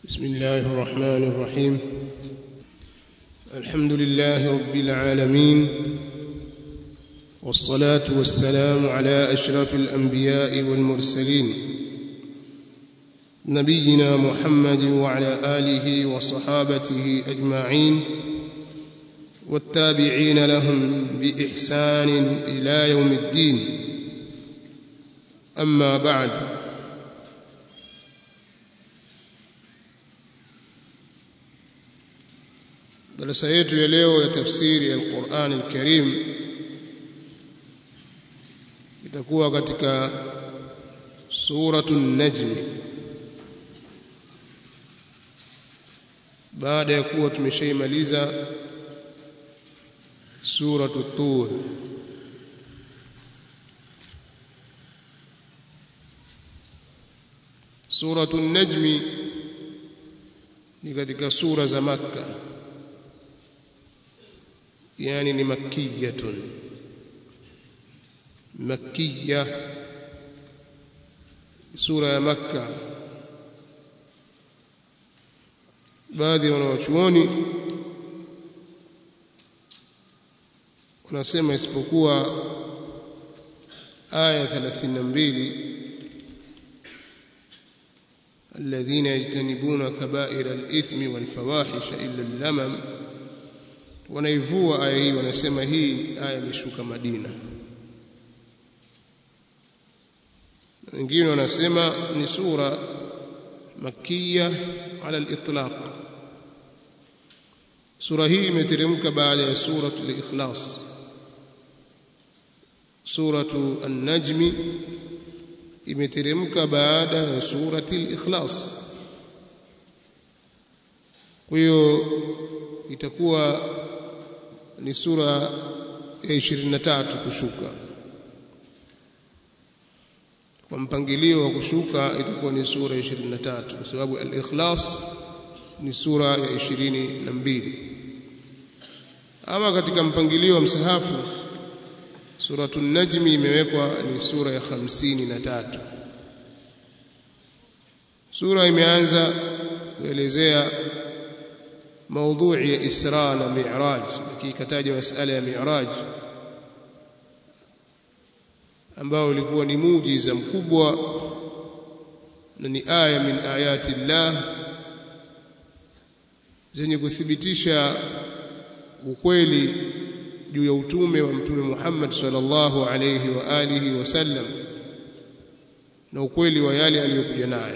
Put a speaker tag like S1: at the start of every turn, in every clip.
S1: بسم الله الرحمن الرحيم الحمد لله رب العالمين والصلاة والسلام على أشرف الأنبياء والمرسلين نبينا محمد وعلى آله وصحابته أجمعين والتابعين لهم بإحسان إلى يوم الدين أما بعد darasa yetu ya leo ya tafsiri ya Qur'an al-Karim itakuwa katika suratu an-Najm baada ya kuwa tumeshaimaliza suratu Tur suratu an-Najm ni katika sura za Makkah يعني ni makkiyatun makkiya sura ya makka baadhi ya wanawachuoni wanasema isipokuwa aya 32 الذين يجتنبون كبائر الإثم والفواحش إلا اللمم wanaivua aya hii wanasema hii aya imeshuka Madina wengine wanasema ni sura makia ala al-itlaq sura hii imeteremka baada ya suratu al-ikhlas suratu an-najm imeteremka baada ya surati al-ikhlas kwa hiyo itakuwa ni sura ya 23 kushuka kwa mpangilio wa kushuka itakuwa ni sura ya 23 kwa sababu al-ikhlas ni sura ya 22 ama katika mpangilio wa msahafu suratu najmi imewekwa ni sura ya 53 sura imeanza kuelezea موضوع ya Isra na Mi'raj ikikataja masala ya Mi'raj ambao ulikuwa ni muujiza mkubwa na ni aya min ayati Allah zenye kuthibitisha ukweli juu ya utume wa mtume Muhammad sallallahu alayhi wa alihi wasallam na ukweli wa yale aliyokuja nayo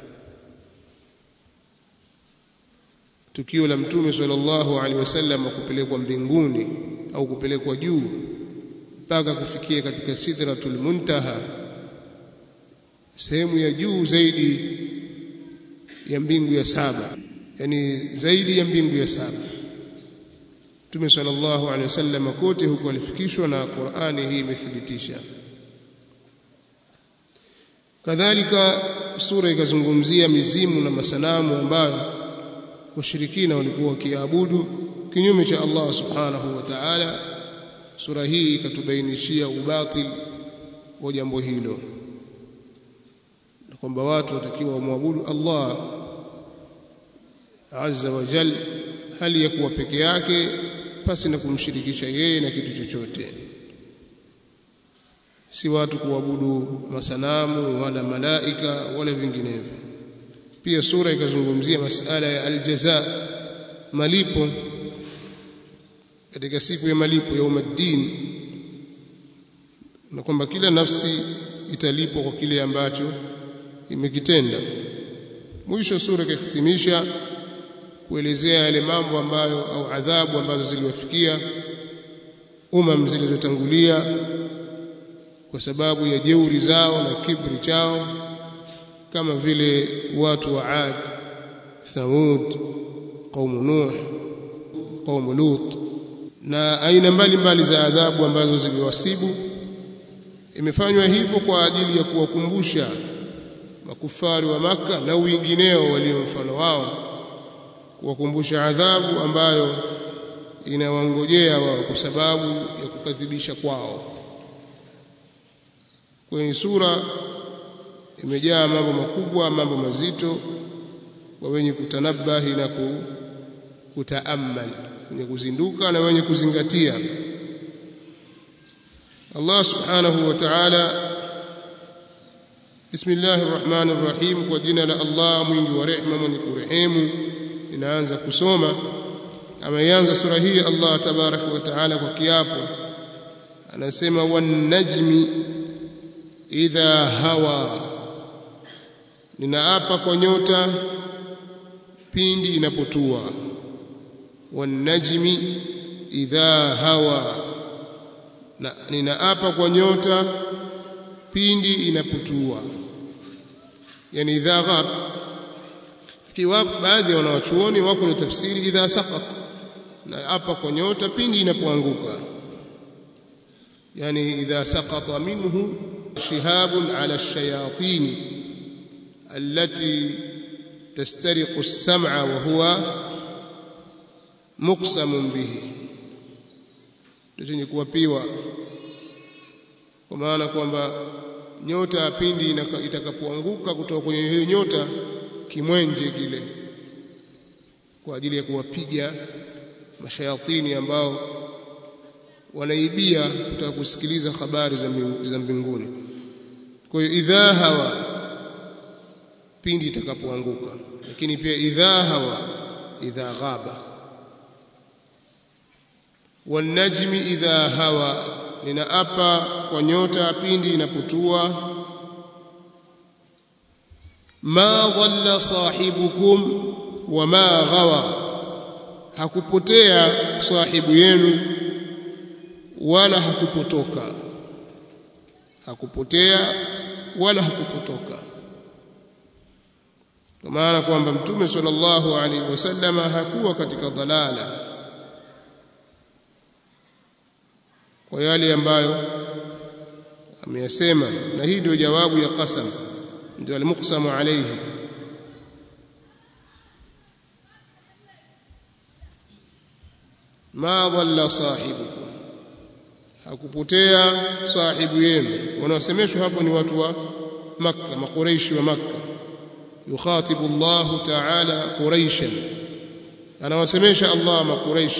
S1: tukio la mtume sallallahu alaihi wasallam kupelekwa mbinguni au kupelekwa juu mpaka kufikia katika sidratul muntaha sehemu ya juu zaidi ya mbingu ya saba yani zaidi ya mbingu ya saba mtume sallallahu alaihi wasallam kote huko alifikishwa na Qur'ani hii imethibitisha kadhalika sura ikazungumzia mizimu na masanamu ambayo washirikina walikuwa wakiabudu kinyume cha Allah subhanahu wa ta'ala sura hii ikatubainishia ubatil wa jambo hilo na kwamba watu watakiwa wamwabudu Allah azza wa jal hali ya kuwa peke yake pasi na kumshirikisha yeye na kitu chochote si watu kuabudu masanamu wala malaika wala vinginevyo pia sura ikazungumzia masala ya aljaza malipo katika siku ya malipo ya umaddin na kwamba kila nafsi italipwa kwa kile ambacho imekitenda mwisho sura ikahitimisha kuelezea yale mambo ambayo au adhabu ambazo ziliwafikia umam zilizotangulia kwa sababu ya jeuri zao na kibri chao kama vile watu wa Ad, Thamud, qaumu Nuh, qaumu Lut na aina mbalimbali za adhabu ambazo ziliwasibu. Imefanywa hivyo kwa ajili ya kuwakumbusha makufari wa maka na wengineo walio mfano wao, kuwakumbusha adhabu ambayo inawangojea wao kwa sababu ya kukadhibisha kwao. Kwenye sura imejaa mambo makubwa mambo mazito kwa wenye kutanabahi na kutaamal wenye kuzinduka na wenye kuzingatia Allah subhanahu wa ta'ala Bismillahir Rahmanir Rahim kwa jina la Allah mwingi wa rehema mwenye kurehemu inaanza kusoma ameanza sura hii Allah tabaraka wa taala kwa kiapo anasema wan najmi idha hawa ninaapa kwa nyota pindi inapotua wan najmi idha hawa na ninaapa kwa nyota pindi inapotua yani idha ghab kiwa baadhi ya wanawachuoni wako na tafsiri idha saqat na hapa kwa nyota pindi inapoanguka yani idha saqata minhu shihabun ala ash-shayatin allati tastariqu as-sam'a wa huwa muqsamun bihi ndio kuwapiwa kwa maana kwamba nyota pindi itakapoanguka kutoka kwenye hiyo nyota kimwenje kile kwa ajili ya kuwapiga mashayatini ambao wanaibia kutaka kusikiliza habari za mbinguni kwa hiyo idha hawa pindi itakapoanguka lakini pia idha hawa idha ghaba wanajmi idha hawa ninaapa kwa nyota pindi inapotua ma dhalla sahibukum wama ghawa hakupotea sahibu yenu wala hakupotoka hakupotea wala hakupotoka kwa maana kwamba mtume sallallahu alaihi wasallama hakuwa katika dhalala kwa yale ambayo ameyasema na hii ndio jawabu ya qasam ndio almuqsamu alayhi ma dhalla sahibukum hakupotea sahibu yenu wanaosemeshwa hapo ni watu wa makka maqureishi wa makka yukhatibu Allah ta'ala quraishan anawasemesha Allah maqureish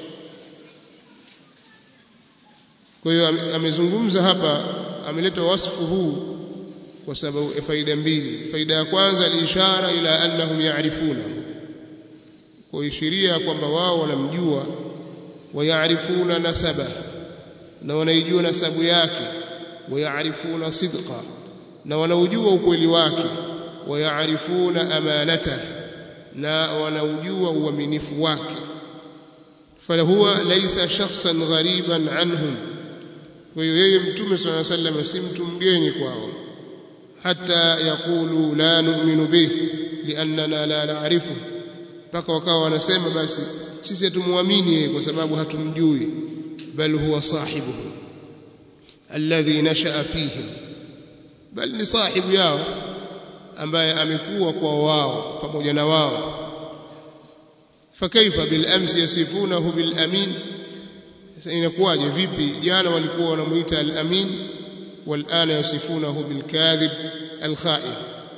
S1: kwa hiyo amezungumza hapa ameleta wasfu huu kwa sababu faida mbili faida ya kwanza alishara ila annahum ya'rifuna kuishiria kwamba wao wanamjua wayaarifuna nasaba na wanaijua nasabu yake wayaarifuna sidqa na wanaujua ukweli wake wayaarifuna amanata na wanaujua uaminifu wake fahuwa laysa shakhsan ghariban anhum kwa hiyo yeye mtume swalla sallam si mtu mgeni kwao hata yaqulu la nu'minu bih liannana la na'rifu mpaka wakawa wanasema basi sisi hatumwamini yeye kwa sababu hatumjui bal huwa sahibuhu alladhi nashaa fihim bal ni sahibu yao ambaye amekuwa kwa wao pamoja na wao fakaifa bil amsi yasifunahu bil amin sasa inakuwaje vipi jana walikuwa wanamuita al amin wal ana yasifunahu bil kadhib al kha'in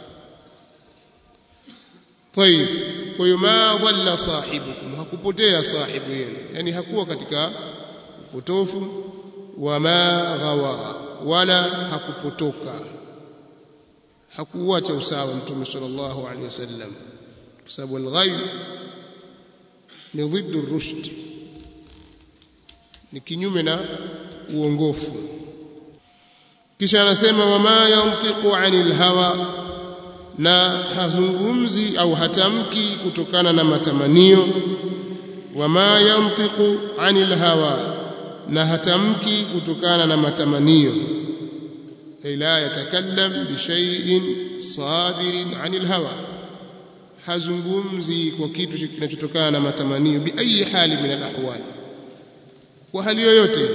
S1: طيب kwa hiyo ma dhalla sahibukum hakupotea sahibu yenu yani hakuwa katika upotofu wa ma ghawa wala hakupotoka hakuacha usawa mtume sallallahu alaihi wasallam kwa sababu al-ghayb ni dhiddu rushd ni kinyume na uongofu kisha anasema wama yantiqu anil hawa na hazungumzi au hatamki kutokana na matamanio wama yantiqu anil hawa na hatamki kutokana na matamanio la yatakallam bi shay'in sadirin anil hawa hazungumzi kwa kitu kinachotokana na matamanio bi ayi hali min al ahwal kwa hali yoyote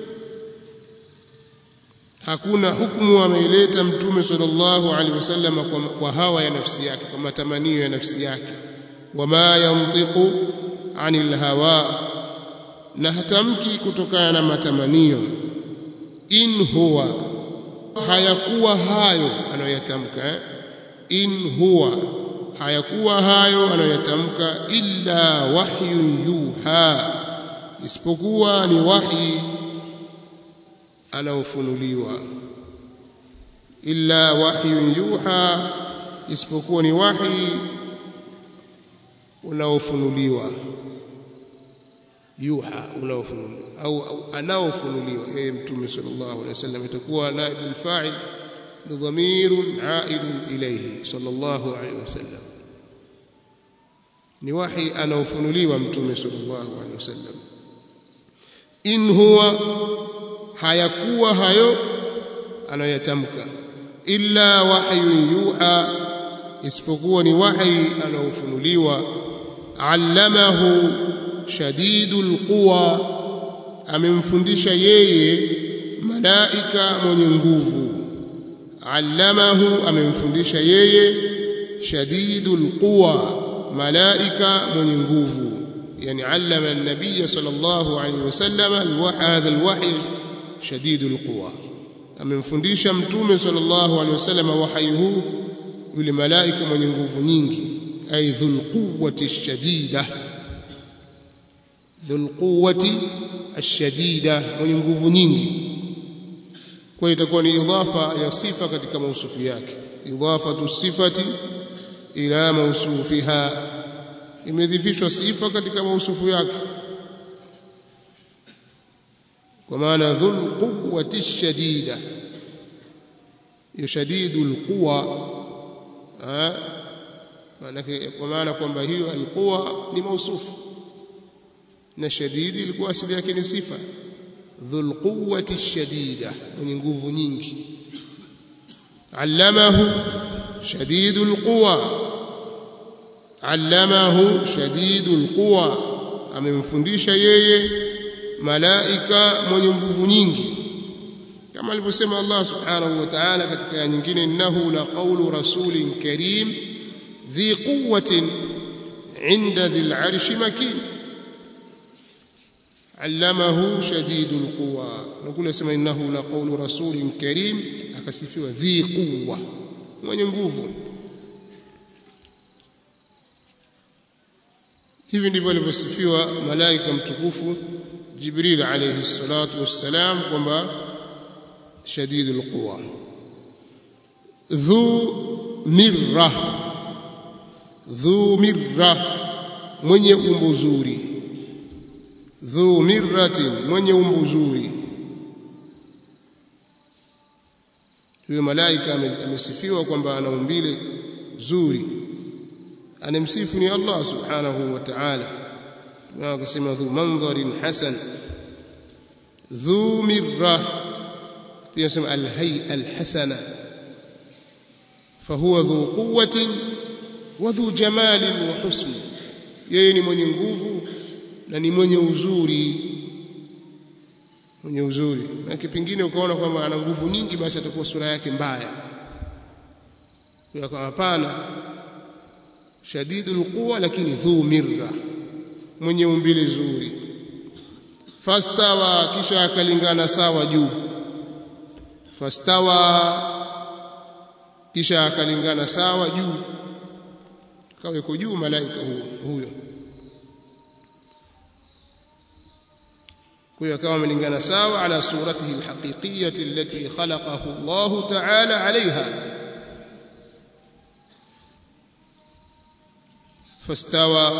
S1: hakuna hukumu ameileta mtume sallallahu alaihi wasallam kwa, kwa hawa ya nafsi yake kwa matamanio ya nafsi yake wama yantiqu anil hawa na hatamki kutokana na matamanio in huwa hayakuwa hayo anayoyatamka eh? in huwa hayakuwa hayo anayotamka illa wahyun yuha isipokuwa ni wahi anaofunuliwa illa wahyun yuha isipokuwa ni wahi unaofunuliwa yuha unaofunuliwa au, au anaofunuliwa yeye mtume sallallahu alaihi wasallam itakuwa naibul fa'il ni dhamirun aidun ilayhi sallallahu alaihi wasallam ni wahi anaofunuliwa mtume sallallahu alaihi wasallam in huwa hayakuwa hayo anayotamka illa wahyun yuha isipokuwa ni wahi anaofunuliwa allamahu shadidul quwa amemfundisha yeye malaika mwenye nguvu allamahu amemfundisha yeye shadidul quwa malaika mwenye nguvu yani allama an-nabiy sallallahu alayhi wasallam hadha al-wahy shadidul quwa amemfundisha mtume sallallahu alayhi wasallam wahyi huu yule malaika mwenye nguvu nyingi ay dhul quwwati shadida dhul quwwati ashadida mwenye nguvu nyingi kwa itakuwa ni idhafa ya sifa katika mausufu yake idhafatu sifati ila mausufiha imedhifishwa sifa katika mausufu yake kwa maana dhul quwwati shadida yushadidul quwa maana kwa maana kwamba hiyo alquwa ni mausufu na shadidi ilikuwa asili yake ni sifa dhul quwwati shadida mwenye nguvu nyingi allamahu shadidul quwa allamahu shadidul quwa amemfundisha yeye malaika mwenye nguvu nyingi kama alivyosema Allah subhanahu wa ta'ala katika aya nyingine innahu la qawlu rasulin karim dhi quwwatin 'inda dhil 'arshi makin allamahu shadidul quwa nakule sema innahu la qawlu rasulin karim akasifiwa dhi quwwa mwenye nguvu hivi ndivyo alivyosifiwa malaika mtukufu Jibril alayhi salatu wassalam kwamba shadidul quwa dhu mirra dhu mirra mwenye umbo zuri dhu mirratin mwenye umbo zuri huyo malaika amesifiwa kwamba ana umbile zuri anemsifu ni Allah subhanahu wa ta'ala akasema dhu mandharin hasan dhu mirra pia sema alhay'a alhasana fahuwa dhu quwwatin wa dhu jamalin wa husn yeye ni mwenye nguvu na ni mwenye uzuri mwenye uzuri na kipingine ukaona kwamba ana nguvu nyingi basi atakuwa sura yake mbaya kwa hapana shadidul quwa lakini dhu mirra mwenye umbile zuri fastawa kisha akalingana sawa juu fastawa kisha akalingana sawa juu kaweko juu malaika huyo huyo kwa hiyo akawa amelingana sawa ala suratihi alhaqiqiyyati allati khalaqahu Allah ta'ala alaiha fastawa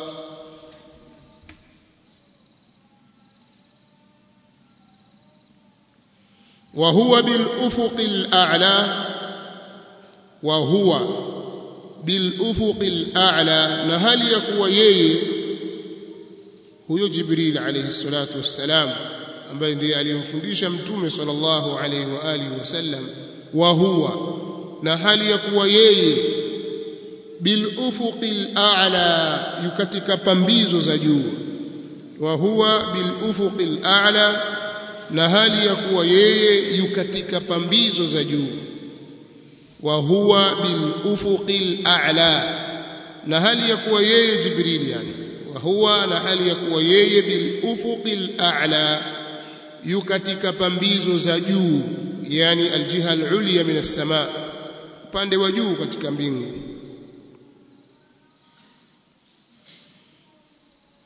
S1: وهو بالافق الاعلى وهو بالافق الاعلى na hali ya kuwa yeye huyo Jibril alayhi salatu wassalam ambaye ndiye aliyemfundisha mtume sallallahu alayhi wa alihi wasallam wa huwa na hali ya kuwa yeye bil ufuqil a'la yukatika pambizo za juu wa huwa bil ufuqil a'la na hali ya kuwa yeye yukatika pambizo za juu wa huwa bil ufuqil a'la na hali ya kuwa yeye Jibril yani huwa na hali ya kuwa yeye bil ufuqil a'la yu katika pambizo za juu yani aljiha alulya min as-sama upande wa juu katika mbingu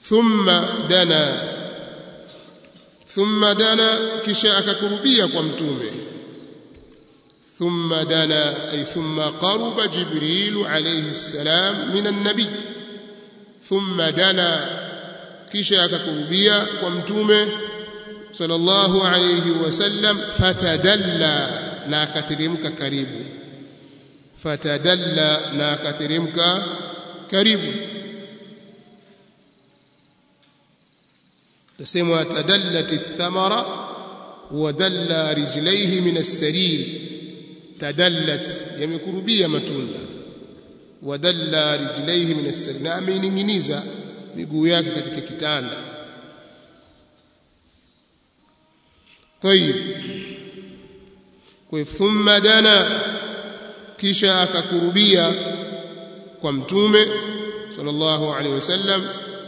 S1: thumma dana thumma dana kisha akakurubia kwa mtume thumma dana ay thumma qaruba jibril alayhi salam min an-nabi thumma dana kisha akakurubia kwa mtume sallallahu alayhi wasallam fatadalla na akateremka karibu fatadalla na akateremka karibu تسمى تدلت الثمرة ودل رجليه من السرير تدلت يمكربية متunda ودل رجليه من السرير na ameninginiza miguu yake katika kitanda طيب kwa thumma dana kisha akakurubia kwa mtume sallallahu alaihi wasallam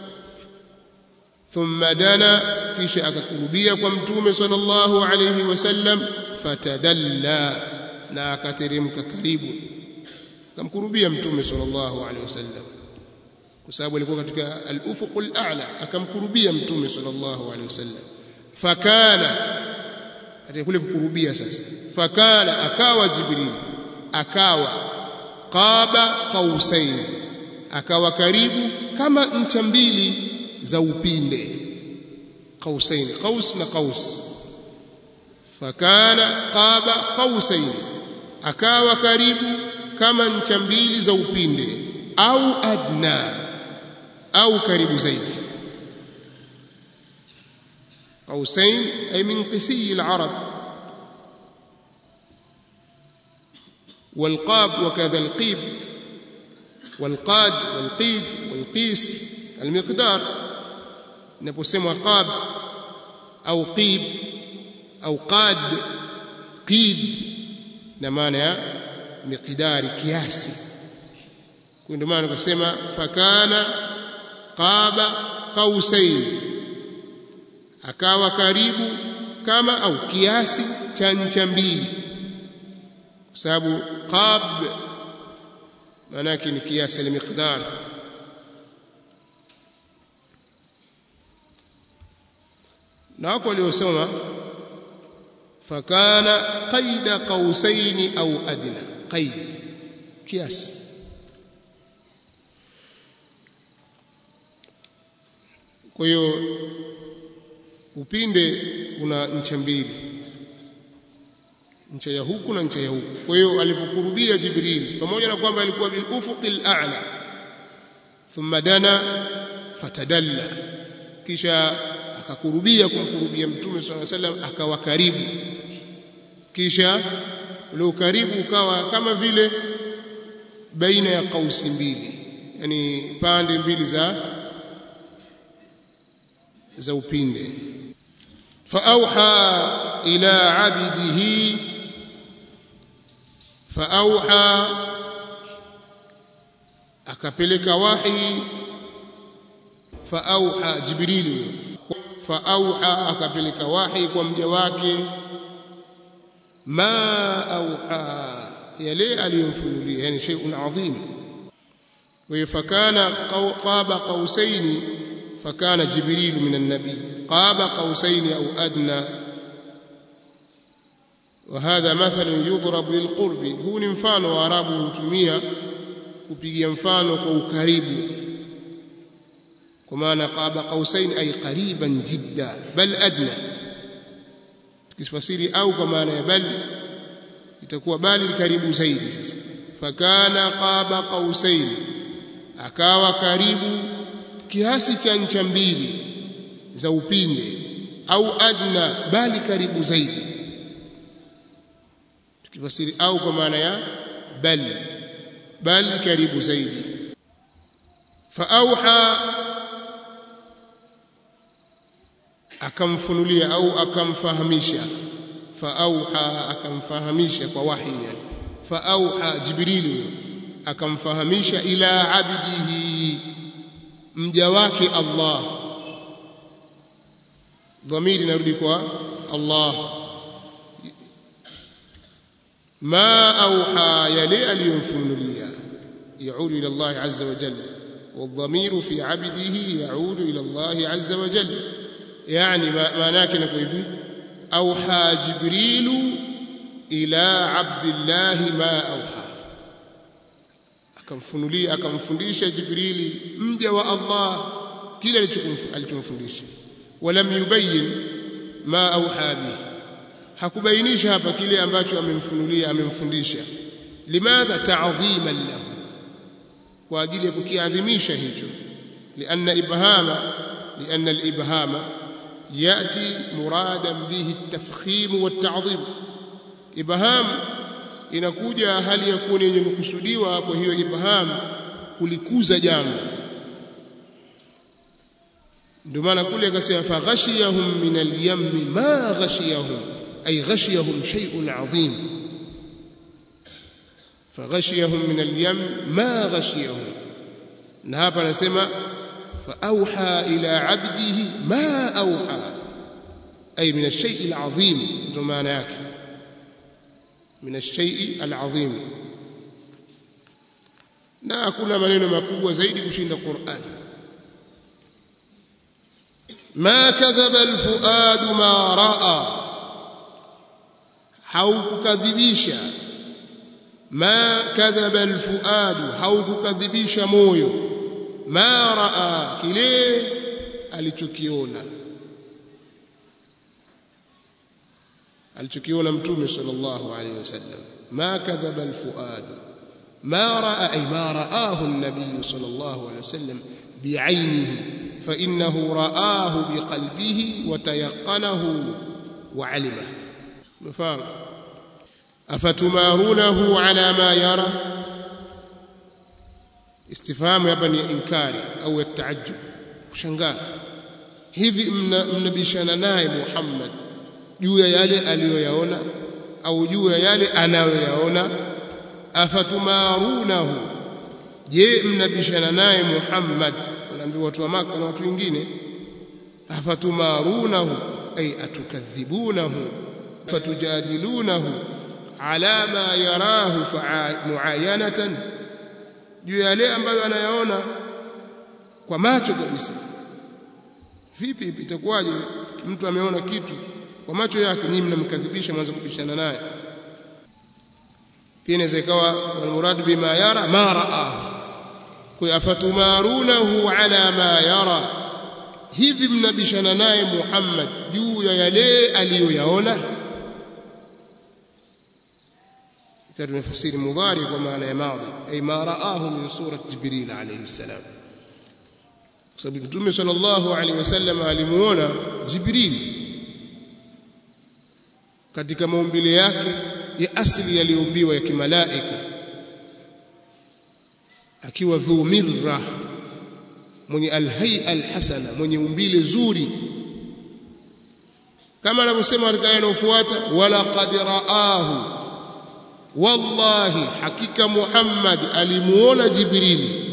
S1: thumma dana kisha akakurubia kwa mtume sallallahu alayhi wasallam fatadalla na akateremka karibu akamkurubia mtume sallallahu alayhi wasallam kwa sababu alikuwa katika al-ufuq al-a'la akamkurubia mtume sallallahu alayhi wasallam fakana katika kule kukurubia sasa fakana akawa jibril akawa qaba qausain akawa karibu kama ncha mbili za upinde qausain qaus na qaus fakana qaba qausain akawa karibu kama ncha mbili za upinde au adna au karibu zaidi قوسين أي من قسي العرب والقاب وكذا القيب والقاد والقيد والقيس المقدار inaposemwa qab au qib au qad qid na maana ya miqdari kiasi kwa ndio maana kusema fakana qaba qausain akawa karibu kama au kiasi cha ncha mbili kwa sababu qab maana yake ni kiasi al-miqdar na wako waliosoma fakana qaida qausaini au adna qaid kiasi kwa hiyo upinde una ncha mbili ncha ya huku na ncha ya huku kwa hiyo alipokurubia jibril pamoja na kwamba alikuwa bil ufuqil a'la thumma dana fatadalla kisha akakurubia kumkurubia mtume swalla sallam akawa karibu kisha ule ukaribu ukawa kama vile baina ya kausi mbili yani pande mbili za za upinde faauha ila abdihi faauha akapeleka wahi faauha jibril faauha akapeleka wahi kwa mja wake ma auha yale aliyomfunulia yani shay'un adhim wa fakana qaba qausaini فكان جبريل من النبي قاب قوسين أو أدنى وهذا مثل يضرب للقرب هو مفano waarabu hutumia kupigia mfano kwa ukaribu kwa maana qaba qausain ay qariban jidda bal adna tukifasiri au kwa maana ya bal itakuwa bali karibu zaidi sasa fakana qaba qausain akawa karibu kiasi cha ncha mbili za upinde au adna bali karibu zaidi tukifasiri au kwa maana ya bal bali karibu zaidi faauha akamfunulia au akamfahamisha faauha akamfahamisha kwa wahi yani faauha jibril akamfahamisha ila abdihi mja wake Allah dhamiri narudi kwa Allah ma auha yale aliyomfunulia yaudi ila Allah azza wa jalla والضمير في عبده يعود إلى الله عز وجل يعني معناه كنا hivi أوحى جبريل إلى عبد الله ما أوحى akamfunulia akamfundisha Jibrili mja wa Allah kile alichomfundisha walam yubayyin ma auha bihi hakubainisha hapa kile ambacho amemfunulia amemfundisha limadha ta'dhiman lahu kwa ajili ya kukiadhimisha hicho lianna ibhama lianna al-ibhama yati muradan bihi at-tafkhim wat-ta'dhim ibham inakuja hali ya kuwa yenye kukusudiwa kwa hiyo ibham kulikuza jambo ndio maana kule akasema fa ghashiyahum min al-yammi ma ghashiyahum ay ghashiyahum shay'un 'azim fa ghashiyahum min al-yam ma ghashiyahum na hapa anasema fa awha ila 'abdihi ma awha ay min ash-shay'i al-'azim ndio maana yake min ash-shay'i al-'azim na hakuna maneno makubwa zaidi kushinda Qur'an ma kadhaba al-fuadu ma ra'a haukukadhibisha ma kadhaba al-fuadu haukukadhibisha moyo ma ra'a kile alichokiona alichokiona mtume sallallahu alayhi wasallam ma kadhaba al-fuadu ما راى اي ما راه النبي صلى الله عليه وسلم بعينه فانه راه بقلبه وتيقنه وعلمه مفهوم افتمارونه على ما يرى استفهام hapa ni inkari au التعجب kushangaa hivi mnabishana naye Muhammad juu ya yale aliyoyaona au juu ya yale anayoyaona afatumarunahu je mnabishana naye Muhammad wanaambiwa watu wa Maka na watu wengine afatumarunahu ay atukadhibunahu fatujadilunahu ala ma yarahu muayanatan juu yale ambayo anayaona kwa macho kabisa vipi itakuwaje mtu ameona kitu kwa macho yake nyinyi mnamkadhibisha mwanzo kubishana naye pia inaweza ikawa almurad bima yara ma raa kwa afatumarunahu ala ma yara hivi mnabishana naye Muhammad juu ya yale aliyoyaona kwa tumefasiri mudhari kwa maana ya madhi ay ma raahu min surat jibril alayhi salam kwa sababu mtume sallallahu alayhi wasallam alimuona jibril katika maumbile yake ya asili yaliyoumbiwa ya kimalaika akiwa dhu mirra mwenye alhay'a alhasana mwenye umbile zuri kama anavyosema katika aya inayofuata wala qad raahu wallahi hakika Muhammad alimuona Jibrili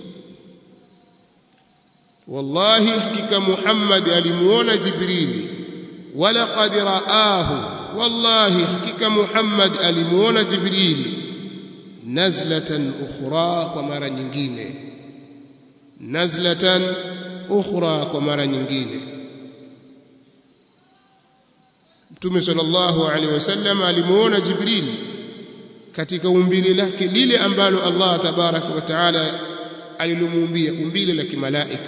S1: wallahi hakika Muhammad alimuona Jibrili wala qad raahu wallahi hakika Muhammad alimuona Jibrili nazlatan ukhra kwa mara nyingine nazlatan ukhra kwa mara nyingine Mtume sallallahu alaihi wasallam alimuona Jibril katika umbile lake lile ambalo Allah tabaraka wa taala alilomuumbia umbile la kimalaika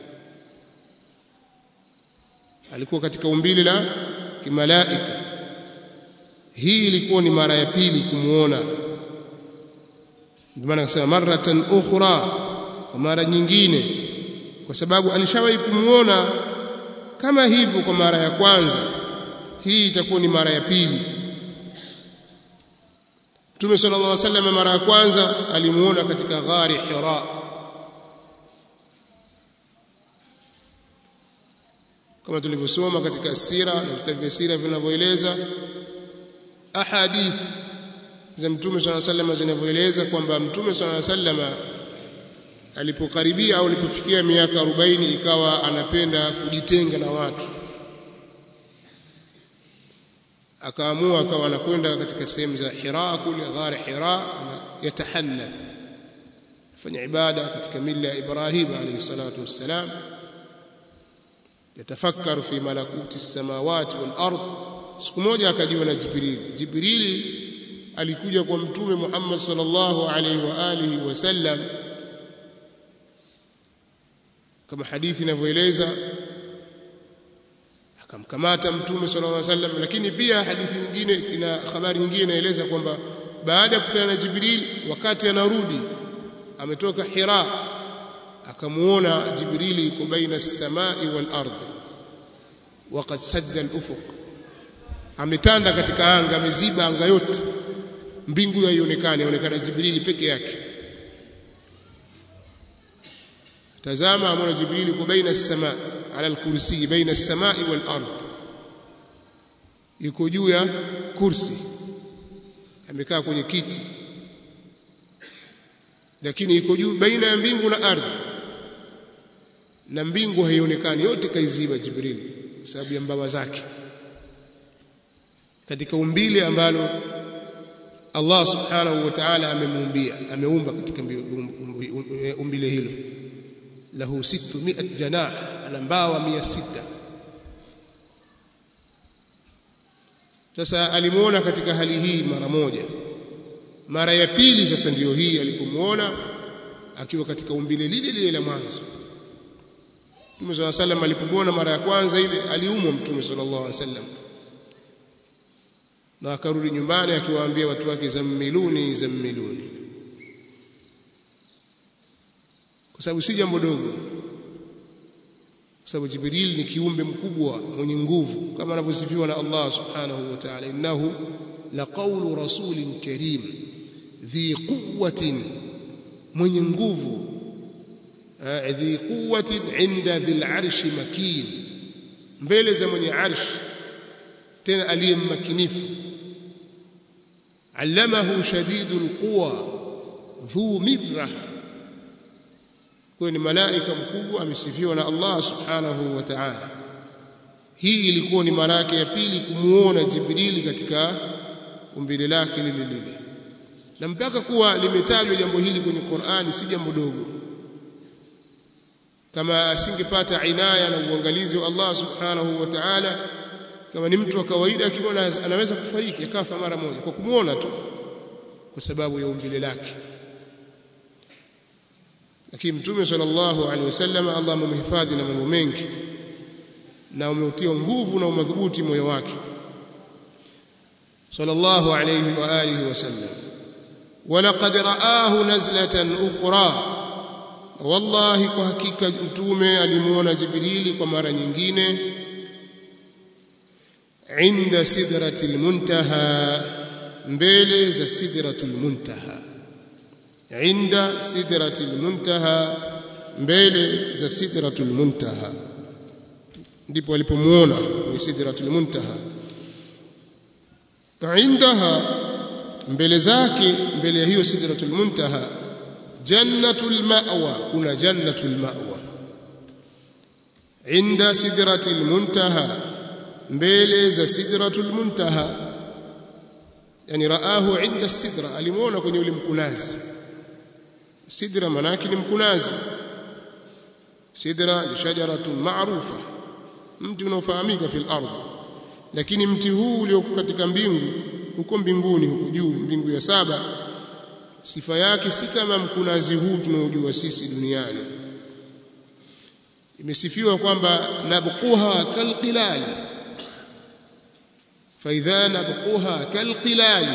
S1: alikuwa katika umbile la kimalaika hii ilikuwa ni mara ya pili kumuona ndio maana akasema maratan ukhra kwa mara nyingine kwa sababu alishawahi kumuona kama hivyo kwa mara ya kwanza hii itakuwa ni mara ya pili Mtume sallallahu alaihi wasallam mara ya kwanza alimuona katika ghari Hira kama tulivyosoma katika sira na vitabu vya sira vinavyoeleza ahadith za Mtume صلى الله عليه وسلم zinavyoeleza kwamba Mtume صلى الله عليه وسلم alipokaribia au alipofikia miaka 40 ikawa anapenda kujitenga na watu akaamua akawa anakwenda katika sehemu za Hira kule ghari Hira yatahannath fanya ibada katika mila ya Ibrahim alayhi salatu wassalam yatafakkaru fi malakuti as-samawati wal ard siku moja akajiwa na Jibril Jibril alikuja kwa mtume Muhammad sallallahu alaihi wa alihi wasallam kama hadithi inavyoeleza akamkamata mtume sallallahu alaihi wasallam lakini pia hadithi nyingine ina habari nyingine inaeleza kwamba baada ya kukutana na Jibril wakati anarudi ametoka Hira akamuona Jibrili yuko baina as-samai wal ardh waqad sadda al-ufuq ametanda katika anga ameziba anga yote mbingu haionekani inaonekana Jibrili peke yake tazama amona Jibrili yuko baina as-sama ala al-kursi baina as-samai wal ardh yuko juu ya kursi amekaa kwenye kiti lakini iko juu baina ya mbingu na ardhi na mbingu haionekani yote kaiziba Jibril kwa sababu ya mbawa zake katika umbile ambalo Allah subhanahu wa ta'ala amemuumbia ameumba katika umbile hilo lahu 600 janah ana mbawa 600 sasa alimuona katika hali hii mara moja mara ya pili sasa ndiyo hii alipomuona akiwa katika umbile lile lile la mwanzo Mtume صلى الله عليه وسلم alipomuona mara ya kwanza ile aliumwa Mtume sallallahu alaihi wasallam na akarudi nyumbani akiwaambia watu wake zammiluni zammiluni kwa sababu si jambo dogo kwa sababu Jibril ni kiumbe mkubwa mwenye nguvu kama anavyosifiwa na Allah subhanahu wa ta'ala innahu laqawlu rasulin karim dhi quwwatin mwenye nguvu dhi quwwatin inda dhil arshi makin mbele za mwenye arsh tena aliyemmakinifu allamahu shadidul quwa dhu mirra kwa ni malaika mkubwa amesifiwa na Allah subhanahu wa ta'ala hii ilikuwa ni mara yake ya pili kumuona Jibrili katika umbile lake lile lile na mpaka kuwa limetajwa jambo hili kwenye Qur'ani si jambo dogo kama asingepata inaya na uangalizi wa Allah subhanahu wa ta'ala kama ni mtu wa kawaida akimwona anaweza kufariki akafa mara moja kwa kumuona tu kwa sababu ya umbile lake lakini mtume sallallahu alaihi wasallam Allah amemhifadhi na mambo mengi na umeutia nguvu na umadhubuti moyo wake sallallahu alayhi wa alihi wasallam ولقد رآه نزلة أخرى والله kwa hakika mtume alimuona Jibrili kwa mara nyingine inda sidratil muntaha mbele za sidratul muntaha inda sidratil muntaha mbele za sidratul muntaha ndipo alipomuona kwenye sidratul muntaha indaha mbele zake mbele ya hiyo sidratul muntaha jannatul ma'wa kuna jannatul ma'wa inda sidratil muntaha mbele za sidratul muntaha yani raahu inda sidra alimuona kwenye ule mkunazi sidra manaki ni mkunazi sidra ni shajaratun maarufa mti unaofahamika fil ardh lakini mti huu ulioko katika mbingu huko mbinguni huko juu mbingu ya saba sifa yake si kama mkunazi huu tunaojua sisi duniani imesifiwa kwamba nabquha kalqilali faidha nabquha kalqilali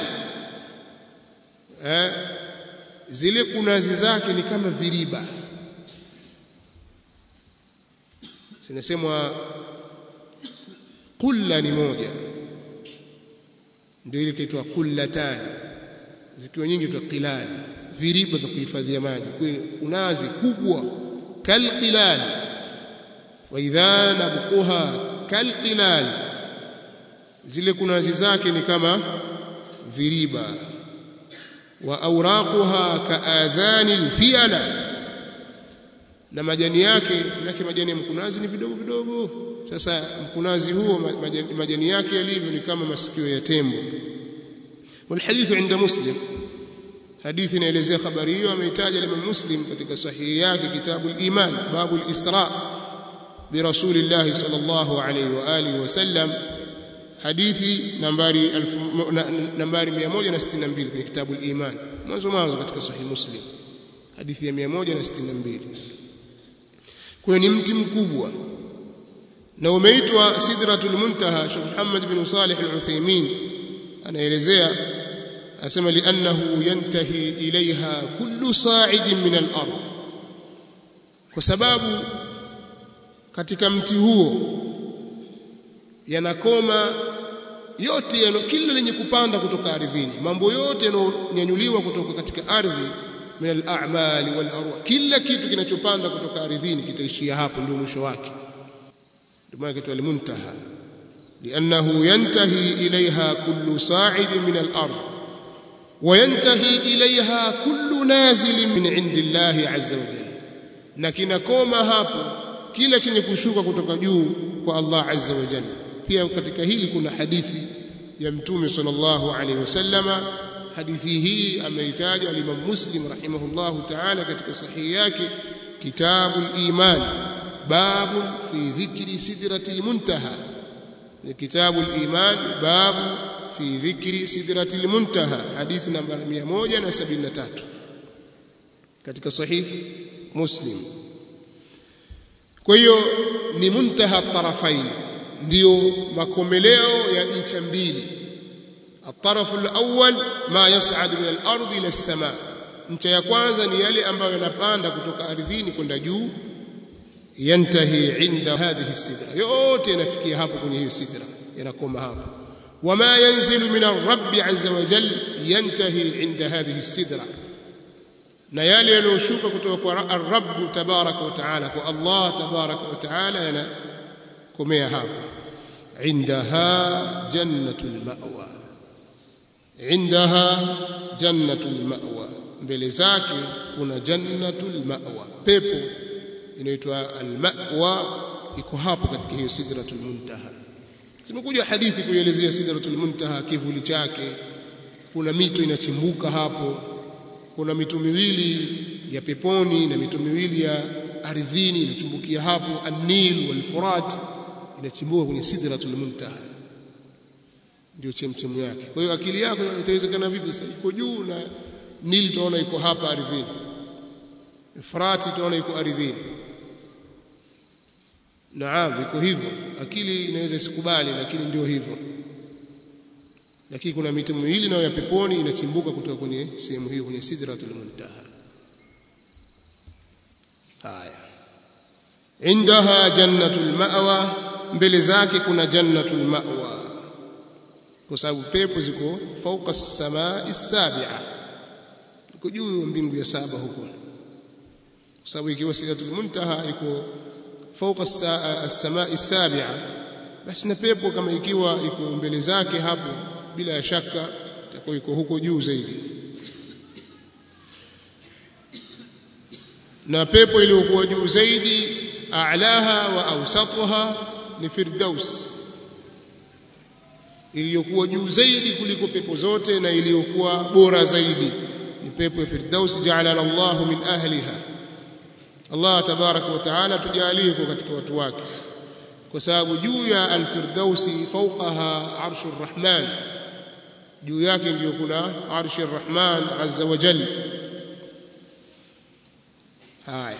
S1: eh zile kunazi zake ni kama viriba zinasemwa kulla ni moja ndio ile kiitwa kullatani zikiwa nyingi tu qilal viriba vya kuhifadhia maji kunazi kubwa kalqilal wa idha nabquha kalqilal zile kunazi zake ni kama viriba wa awraquha kaadhani alfiala na majani yake yake majani ya mkunazi ni vidogo vidogo sasa mkunazi huo majani, majani yake yalivyo ni kama masikio ya tembo والحديث عند مسلم hadithi inaelezea habari hiyo ameitaja Imam Muslim katika sahihi yake kitabu al-Iman babu al-Isra bi Rasulillah sallallahu alayhi wa alihi wasallam hadithi nambari nambari 162 kwenye kitabu al-Iman mwanzo mwanzo katika sahihi Muslim hadithi ya 162 kwa ni mti mkubwa na umeitwa Sidratul Muntaha Sheikh Muhammad bin Salih al-Uthaymeen anaelezea asema li'annahu yantahi ilaiha kullu sa'idin min al-ard kwa sababu katika mti huo yanakoma yote yano kila lenye kupanda kutoka ardhini mambo yote yanonyanyuliwa kutoka katika ardhi min al-a'mali wal arwah kila kitu kinachopanda kutoka ardhini kitaishia hapo ndio mwisho wake ndio maana kitu al-muntaha li'annahu yantahi ilaiha kullu sa'idin min al-ard وينتهي إليها كل نازل من عند الله عز وجل na kinakoma hapo kila chenye kushuka kutoka juu kwa Allah azza wa jalla pia katika hili kuna hadithi ya mtume sallallahu alaihi wasallama hadithi hii ameitaja al-Imam Muslim rahimahullahu ta'ala katika sahihi yake kitabul iman babu fi dhikri sidratil muntaha ni kitabul iman babu fi dhikri sidratil muntaha hadithi namba 173 katika sahih muslim kwa hiyo ni muntaha tarafain ndio makomeleo ya ncha mbili الطرف الأول ما يصعد من الأرض إلى السماء ncha ya kwanza ni yale ambayo yanapanda kutoka ardhini kwenda juu yantahi inda hadhihi sidra yote yanafikia hapo kwenye hiyo sidra yanakoma hapo وما ينزل من الرب عز وجل ينتهي عند هذه السدرة na yale yanayoshuka kutoka kwa ar-rabb tabaraka wa taala kwa Allah tabaraka wa taala yanakomea hapo indaha jannatul ma'wa indaha jannatul ma'wa mbele zake kuna jannatul ma'wa pepo inaitwa al-ma'wa iko hapo katika hiyo sidratul muntaha zimekuja hadithi kuelezea sidratul muntaha kivuli chake kuna mito inachimbuka hapo kuna mito miwili ya peponi na mito miwili ya ardhini inachumbukia hapo an-nil wal furat inachimbuka kwenye sidratul muntaha ndio chemchemu yake kwa hiyo akili yako itawezekana vipi sasa iko juu na nil tunaona iko hapa ardhini Efrati tunaona iko ardhini Naam iko hivyo akili inaweza isikubali lakini ndio hivyo lakini kuna mito miwili nayo ya peponi inachimbuka kutoka kwenye sehemu hiyo kwenye sidratul muntaha haya indaha jannatul ma'wa mbele zake kuna jannatul ma'wa kwa sababu pepo ziko fauka as-samaa as-sabi'a iko juu mbingu ya saba huko kwa sababu ikiwa sidratul muntaha iko fauka as-samaa as-sabi'a basi na pepo kama ikiwa iko mbele zake hapo bila shaka itakuwa iko huko juu zaidi na pepo iliyokuwa juu zaidi a'laha wa awsatuha ni firdaus iliyokuwa juu zaidi kuliko pepo zote na iliyokuwa bora zaidi ni pepo ya firdaus ja'ala Allah min ahliha Allah tabaraka wa taala tujalie kwa katika watu wake kwa sababu juu ya al-firdausi fawqaha arshur rahman juu yake ndiyo kuna arshi rahman azza wa jalla haya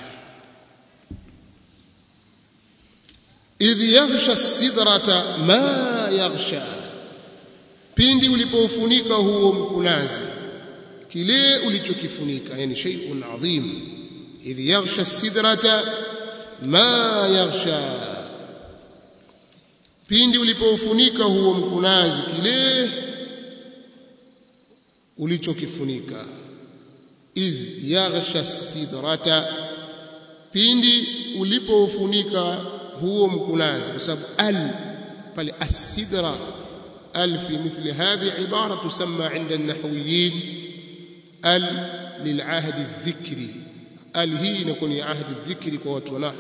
S1: idh yaghsha sidrata ma yaghsha pindi ulipoufunika huo mkunazi kile ulichokifunika yani shay'un adhim idh yaghsha sidrata ma yaghsha pindi ulipoufunika huo mkunazi kile ulichokifunika idh yaghsha sidrata pindi ulipoufunika huo mkunazi kwa sababu al pale as-sidra al fi mithli hadhi ibara tusamma inda an-nahwiyyin al lil'ahd adh-dhikri al hii inakuwa ni ahdi adh-dhikri kwa watu wa nahwu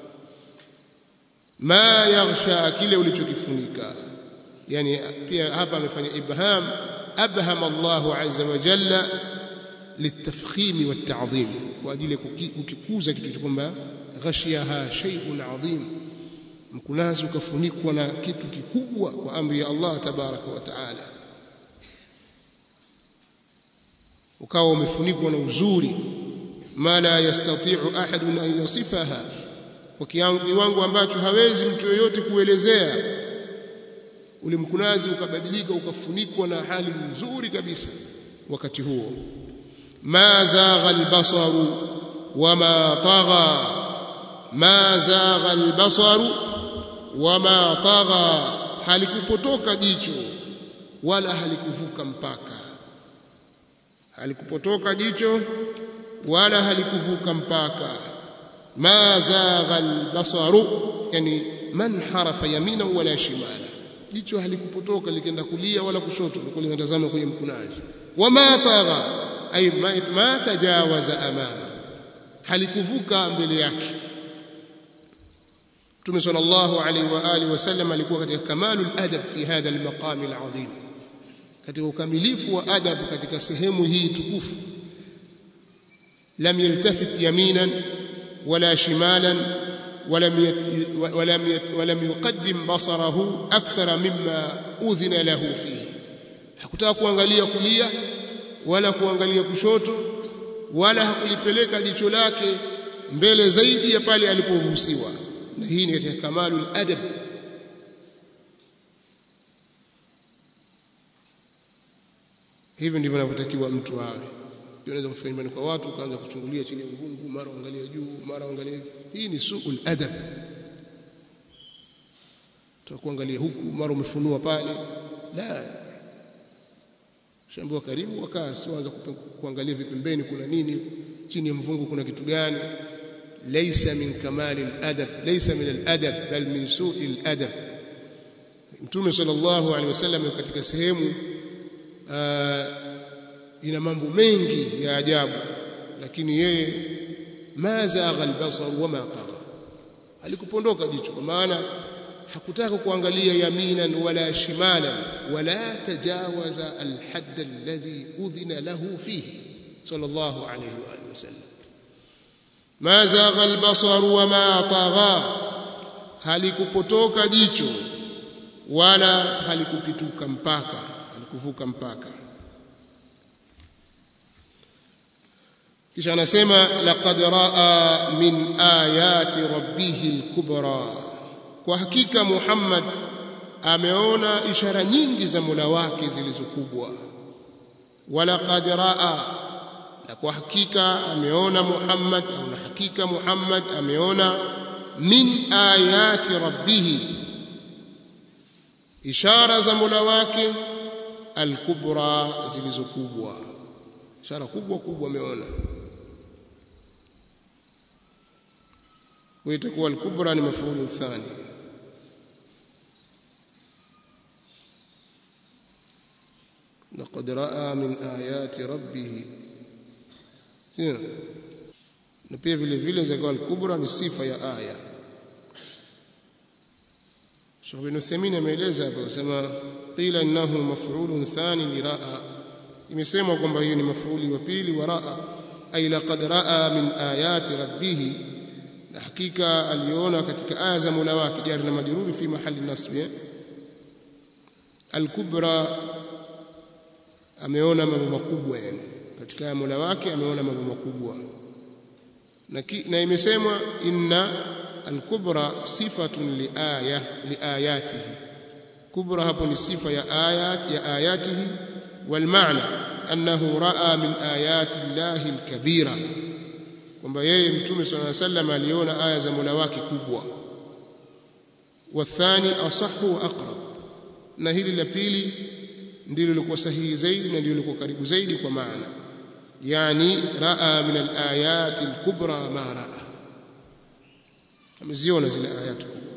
S1: ma yaghsha kile ulichokifunika yani pia hapa amefanya ibham abham Allahu azza wa jalla litafkhimi watta'dhim kwa ajili ya kukikuza kitu kwamba ghashiyaha shay'un adhim mkunazi ukafunikwa na kitu kikubwa kwa amri ya Allah tabaraka wa taala ukawa umefunikwa na uzuri ma la yastati'u ahadun an yasifaha kwa kiwango ambacho hawezi mtu yoyote kuelezea ule mkunazi ukabadilika ukafunikwa na hali nzuri kabisa wakati huo ma zagha albasaru wama tagha ma zagha albasaru wama tagha halikupotoka jicho wala halikuvuka mpaka halikupotoka jicho wala halikuvuka mpaka ma zagha albasaru yani man harafa yamina wala shimala jicho halikupotoka likenda kulia wala kushoto liko limetazama kwenye mkunazi wama tagha ay ma tajawaza amama halikuvuka mbele yake Mtume sallallahu alaihi wa alihi wasallam alikuwa katika kamalul adab fi hadha almaqam alazim katika ukamilifu wa adab katika sehemu hii tukufu lam yaltafit yaminan wala shimalan ولم ولم ولم يقدم بصره اكثر مما اذن له فيه hakutaka kuangalia kulia wala kuangalia kushoto wala hakulipeleka jicho lake mbele zaidi ya pale aliporuhusiwa na hii ni katika kamalul adab hivi ndivyo inavyotakiwa mtu awe unaweza kufika nyumbani kwa watu ukaanza kuchungulia chini ya mvungu mara uangalia juu mara uangalia hii ni suul adab tutakuangalia huku mara umefunua pale la shambua karibu wakaa sianza kuangalia vipembeni kuna nini chini ya mvungu kuna kitu gani laysa min kamali al-adab laysa min al-adab bal min su'i al-adab mtume sallallahu alaihi wasallam katika sehemu ina mambo mengi ya ajabu lakini yeye ma zagha albasar wama tagha alikupondoka jicho kwa maana hakutaka kuangalia yaminan wala shimalan wala tajawaza alhadd alladhi udhina lahu fihi sallallahu alayhi wa alihi wasallam ma zagha albasar wama tagha halikupotoka jicho wala halikupituka mpaka halikuvuka mpaka kisha anasema laqad raa min ayati rabbih alkubra kwa hakika Muhammad ameona ishara nyingi za Mola wake zilizokubwa walaqad raa na kwa hakika ameona Muhammad au na hakika Muhammad ameona min ayati rabbih ishara za Mola wake alkubra zilizokubwa ishara kubwa kubwa ameona ويتكون الكبرى لمفعول ثاني لقد راى من ايات ربه na pia vile vile zakawa al-kubra ni sifa ya aya Sheikh bin Uthaymeen ameeleza hapo kusema qila innahu maf'ulun thani li raa imesemwa kwamba hiyo ni maf'uli wa pili wa raa ay laqad raa min ayati rabbih na hakika aliona katika aya za Mola wake jari na majruri fi mahali nasbi al-kubra ameona mambo makubwa yani katika aya Mola wake ameona mambo makubwa na, na imesemwa inna al-kubra sifatun li aya li ayatihi kubra hapo ni sifa ya ayat ya ayatihi wal maana annahu raa min ayati llahi al-kabira kwamba yeye mtume swalla alayhi wasallam aliona aya za Mola wake kubwa wathani asahhu wa aqrab na hili la pili ndilo lilikuwa sahihi zaidi na ndilo lilikuwa karibu zaidi kwa maana yani raa min alayat alkubra ma raa ameziona zile ayat kubwa